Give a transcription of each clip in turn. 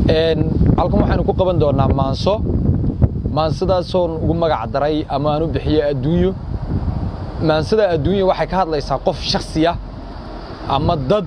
halkan waxaynu ku qaban doonaa maanso maansadaasoo ugu magac daray ama aan u bixiye adduunyo maansada adduunya waxay ka hadlaysaa qof shaksiya ama dad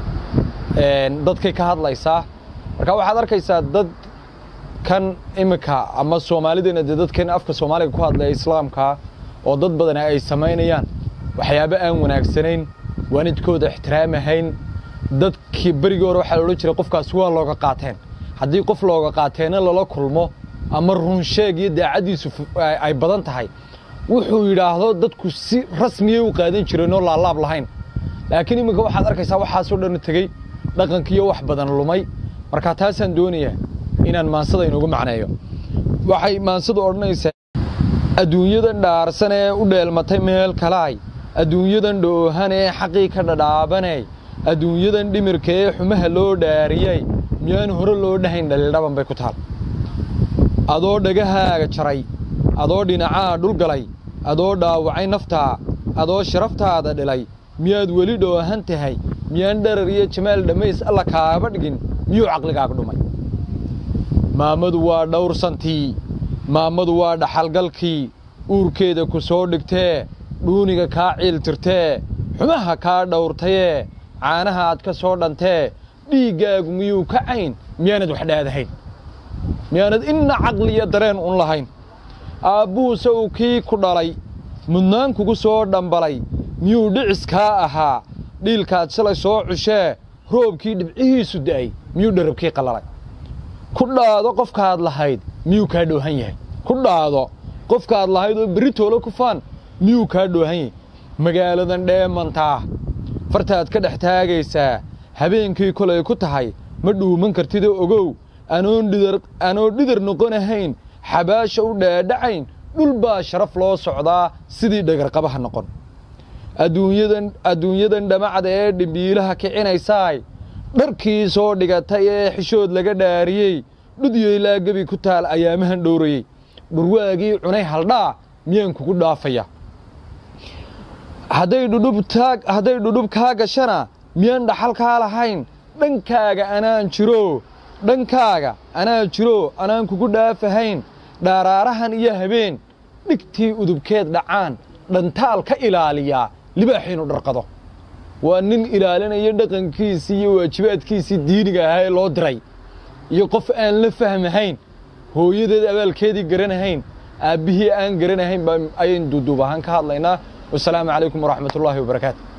dadkay ka hadlaysaa marka waxaad arkaysaa dad kan iminka ama soomaalidana dee dadkan afka soomaaliga ku hadlaya islaamka oo dad badana ay samaynayaan waxyaabo aan wanaagsanayn waalidkooda ixtiraamahayn dadkii berigii hore waxaa la odhan jiray qofkaas waa looga qaateen haddii qof looga qaateenna lala kulmo ama runsheeg iyo daacaddiisu ay badan tahay wuxuu yidhaahdo dadku si rasmiyay u qaadan jireen oo laalaab lahayn laakiin iminka waxaad arkaysaa waxaasoo dhan tegey dhaqankiiyo wax badan lumay marka taasaan doonayaa inaan maansada inoogu macneeyo waxay maansadu odhanaysaa adduunyadan dhaarsan ee u dheelmatay meel kalaay adduunyadan dhoohan ee xaqii ka dhadhaabanay adduunyadan dhimirka ee xumaha loo dhaariyey miyaan hore loo dhahayn dhaliildhaban bay ku taal adoo dhagahaaga jaray adoo dhinacaa dhulgalay adoo dhaawacay naftaa adoo sharaftaada dhilay miyaad weli dhoohan tahay miyaan dharar iyo jamaal dhammays alla kaaba dhigin miyuu caqligaaga dhumay maamadu waa dhawrsantii maamadu waa dhaxalgalkii uurkeeda ku soo dhigtee dhuuniga kaa ciiltirtee xumaha kaa dhawrtayee caanaha aad ka soo dhantee dhiiggaagu miyuu ka cayn miyaanad wax dhaadahayn miyaanad inna caqliya dareen un lahayn aabbuhuse uu kii ku dhalay mudnaan kugu soo dhambalay miyuu dhicis kaa ahaa dhiilkaad shalay soo cushee roobkii dhibcihiisu da'ay miyuu dharabkii qallalay ku dhaado qofkaad lahayd miyuu kaa dhoohan yahay ku dhaado qofkaad lahayd oo berri toolo ku faan miyuu kaa dhoohan yahay magaaladan dheemantaa fartaad ka dhex taagaysaa habeenkii kolay ku tahay ma dhuuman kartidoo ogow anoo dhidar noqonahayn xabaasha u dhaadhacayn dhul baa sharaf loo socdaa sidii dhagarqabaha noqon adduunyadan dhamacda ee dhimbiilaha kicinaysaay dharkii soo dhigatay ee xishood laga dhaariyey dhudyeylaa gebi ku taal ayaamahan dhowrayey dhurwaagii cunay haldhaa miyaan kugu dhaafaya hadday dhudhub kaa gashana miyaan dhaxal kaa lahayn dhankaaga anaan jiro dhankaaga anaan jiro anaan kugu dhaafahayn dhaaraarahan iyo habeen dhigtii udubkeed dhacaan dhantaal ka ilaaliyaa libaaxiinu dharqado waa nin ilaalinaya dhaqankiisii iyo waajibaadkiisii diiniga ahaa ee loo diray iyo qof aan la fahmahayn hooyadeed abaalkeedii garanahayn aabbihii aan garanahayn baa ayaynu duuduub ahaan ka hadlaynaa wasalaamu calaykum waraxmat ullaahi wabarakaatu